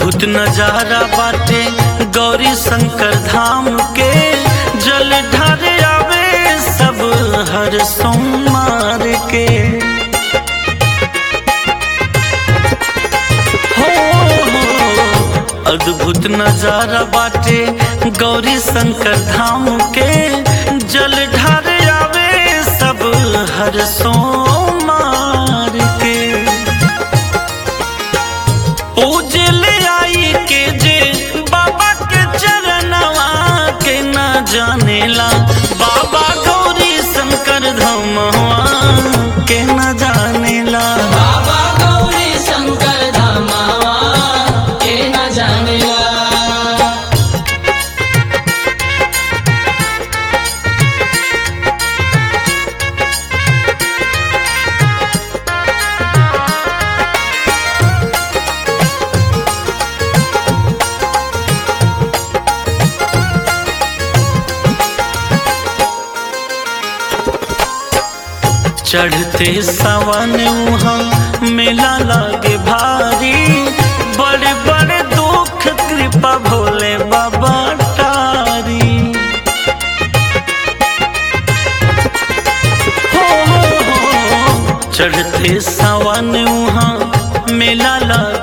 अद्भुत नजारा बाटे गौरी शंकर धाम के जल ढारे आवे सब हर सोमवार के हो हो, अद्भुत नजारा बाटे गौरी शंकर धाम के जल ढारे आवे सब हर सोमवार के पूजल आई के जे बाबा के चरणवा के न जानेला बाबा गौरी शंकर धमवा के न जानेला बाबा गौरी शंकर धामावा के न जानेला चढ़ते सावन वहाँ मेला लागे भारी बड़े बड़े दुख कृपा भोले बाबा तारी हो हो हो चढ़ते सावन वहाँ मेला लागे